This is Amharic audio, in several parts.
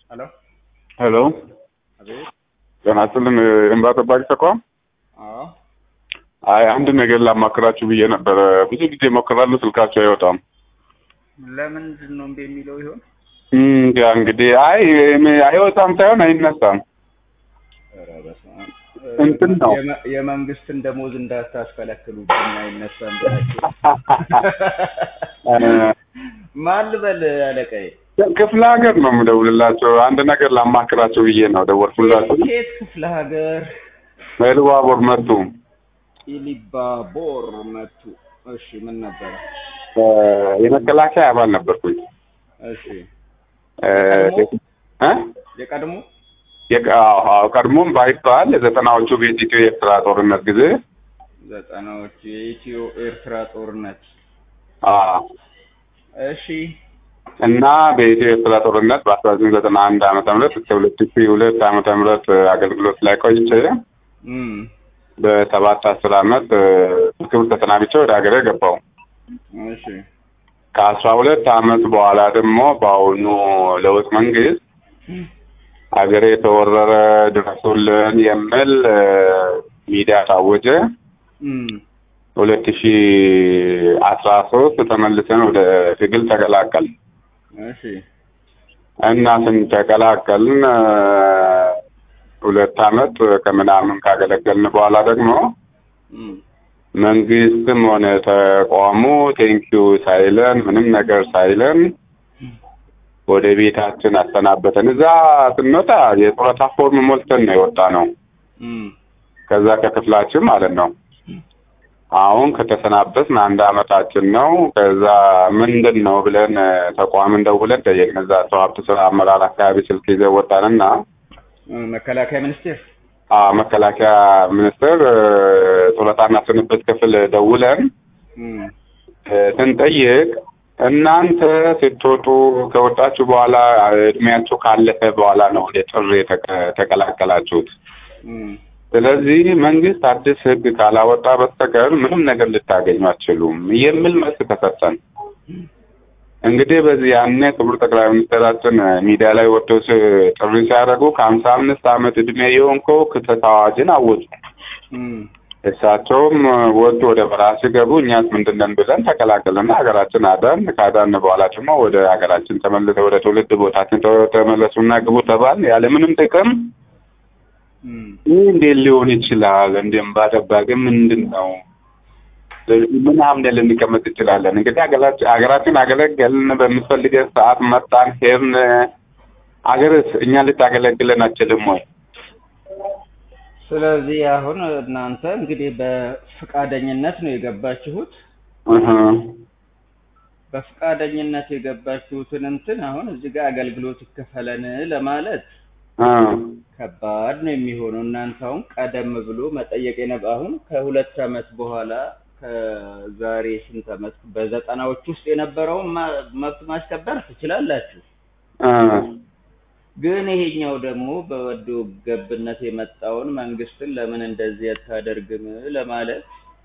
ሄሎ ሄሎ አቤት። ጤና ይስጥልን እንባ ጠባቂ ተቋም አዎ አይ አንድ ነገር ላማክራችሁ ብዬ ነበረ ብዙ ጊዜ ሞክራለሁ ስልካችሁ አይወጣም ለምንድን ነው እምቢ የሚለው ይሆን? እንጃ እንግዲህ አይ አይወጣም ሳይሆን አይነሳም ኧረ በስመ አብ። እንትን ነው። የመ- የመንግስትን ደሞዝ እንዳታስከለክሉብን አይነሳም ብላችሁ ማን ልበል አለቃዬ? ክፍለ ሀገር ነው የምደውልላቸው አንድ ነገር ላማክራቸው ብዬ ነው ደወልኩላችሁ ኬት ክፍለ ሀገር መልባቦር መጡ ኢሊባቦር መቱ። እሺ ምን ነበረ? የመከላከያ አባል ነበርኩኝ እሺ እ እ የቀድሞ የቀ- አዎ፣ አዎ፣ ቀድሞም ባይባል የዘጠናዎቹ በኢትዮ ኤርትራ ጦርነት ጊዜ ዘጠናዎቹ የኢትዮ ኤርትራ ጦርነት አዎ እሺ እና በኢትዮ ኤርትራ ጦርነት በአስራ ዘጠኝ ዘጠና አንድ ዓመተ ምህረት እስከ ሁለት ሺ ሁለት ዓመተ ምህረት አገልግሎት ላይ ቆይቼ እም በሰባት አስር ዓመት እ፣ ክብር ተሰናብቼ ወደ ሀገሬ ገባው። እሺ ከአስራ ሁለት ዓመት በኋላ ደግሞ በአሁኑ ለውጥ መንግስት ሀገሬ የተወረረ ድረሱልን የሚል እ፣ ሚዲያ ታወጀ። እም ሁለት ሺ አስራ ሶስት ተመልሰን ወደ ትግል ተቀላቀል እሺ እና ስንተቀላቀልን እ፣ ሁለት አመት ከምናምን ካገለገልን በኋላ ደግሞ እም መንግስትም ሆነ ተቋሙ ቴንኪዩ ሳይለን ምንም ነገር ሳይለን ወደ ቤታችን አሰናበተን። እዛ ስንወጣ የጡረታ ፎርም ሞልተን ነው የወጣ ነው እም ከዛ ከክፍላችን ማለት ነው። አሁን ከተሰናበትን አንድ አመታችን ነው። ከዛ ምንድን ነው ብለን እ፣ ተቋምን ደውለን ጠየቅን። እዛ ሰው ሀብት ስራ አመራር አካባቢ ስልክ ይዘን ወጣንና መከላከያ ሚኒስቴር አ መከላከያ ሚኒስቴር እ፣ ጡረታና ስንብት ክፍል ደውለን እም እ፣ ስንጠይቅ እናንተ ስትወጡ ከወጣችሁ በኋላ እድሜያችሁ ካለፈ በኋላ ነው ወደ ጥሪ የተቀ- ተቀላቀላችሁት። እም ስለዚህ መንግስት አዲስ ሕግ ካላወጣ በስተቀር ምንም ነገር ልታገኙ አትችሉም የሚል መልስ ተሰጠን። እንግዲህ በዚህ ያኔ ክቡር ጠቅላይ ሚኒስትራችን ሚዲያ ላይ ወጥተው ሲ- ጥሪ ሲያደርጉ ከሀምሳ አምስት ዓመት እድሜ የሆንከው ክተት አዋጅን አወጁ። እም እሳቸውም ወጡ ወደ በረሃ ሲገቡ እኛስ ምንድን ነን ብለን ተቀላቀልና ሀገራችን አዳን። ካዳን በኋላ ደግሞ ወደ ሀገራችን ተመልሰ ወደ ትውልድ ቦታችን ተ- ተመለሱና ግቡ ተባል ያለምንም ጥቅም እም ይህ እንዴት ሊሆን ይችላል? እንደ እምባ ጠባቂ ምንድን ነው? ምን አምነን ልንቀመጥ እንችላለን? እንግዲህ ሀገራችን ሀገራችን አገለገልን፣ በምትፈልገን ሰዓት መጣን፣ ሄድን። አገርስ እኛ ልታገለግለን አችልም ወይ? ስለዚህ አሁን እናንተ እንግዲህ በፍቃደኝነት ነው የገባችሁት። እህ በፍቃደኝነት የገባችሁትን እንትን አሁን እዚህ ጋር አገልግሎት ይከፈለን ለማለት እ ከባድ ነው የሚሆነው። እናንተ አሁን ቀደም ብሎ መጠየቅ የነበ አሁን ከሁለት ዓመት በኋላ ከዛሬ ስንት ዓመት በዘጠናዎች ውስጥ የነበረውን ማ- መብት ማስከበር ትችላላችሁ። እ ግን ይሄኛው ደግሞ በወዶ ገብነት የመጣውን መንግስትን ለምን እንደዚህ አታደርግም ለማለት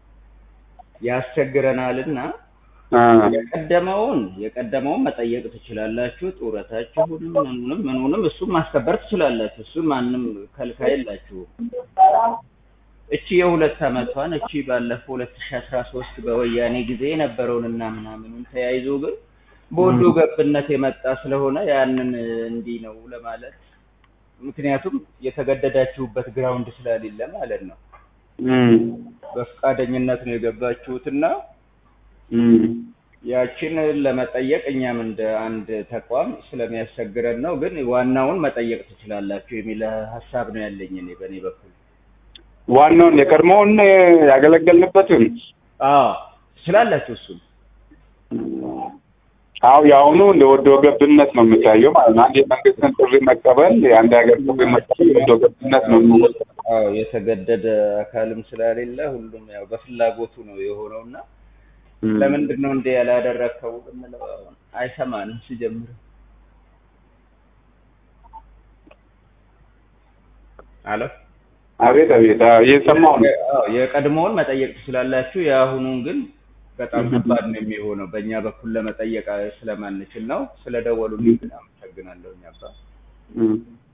ያስቸግረናልና እ የቀደመውን የቀደመውን መጠየቅ ትችላላችሁ። ጡረታችሁንም ምኑንም ምኑንም እሱም ማስከበር ትችላላችሁ። እሱን ማንም ከልካይ የላችሁም። እቺ የሁለት ዓመቷን እቺ ባለፈው ሁለት ሺ አስራ ሶስት በወያኔ ጊዜ የነበረውን እና ምናምኑን ተያይዞ ግን በወዶ ገብነት የመጣ ስለሆነ ያንን እንዲህ ነው ለማለት ምክንያቱም የተገደዳችሁበት ግራውንድ ስለሌለ ማለት ነው። እም በፈቃደኝነት ነው የገባችሁትና እም ያችን ለመጠየቅ እኛም እንደ አንድ ተቋም ስለሚያስቸግረን ነው። ግን ዋናውን መጠየቅ ትችላላችሁ የሚል ሀሳብ ነው ያለኝ እኔ በእኔ በኩል። ዋናውን የቀድሞውን ያገለገልንበትን አዎ ትችላላችሁ። እሱን አው የአሁኑ እንደ ወዶ ገብነት ነው የሚታየው ማለት ነው። አንድ የመንግስትን ጥሪ መቀበል የአንድ ሀገር ጥሪ መቀበል ወዶ ገብነት ነው የሚወጣው። አዎ የተገደደ አካልም ስለሌለ ሁሉም ያው በፍላጎቱ ነው የሆነው እና ለምንድን ነው እንደ ያላደረግከው ብንለው አሁን አይሰማንም ሲጀምር አሎ አቤት አቤት አዎ፣ እየሰማሁ ነው። አዎ የቀድሞውን መጠየቅ ትችላላችሁ። የአሁኑን ግን በጣም ከባድ ነው የሚሆነው በእኛ በኩል ለመጠየቅ ስለማንችል ነው። ስለደወሉልኝ ግን አመሰግናለሁ። እኛ አባ እም።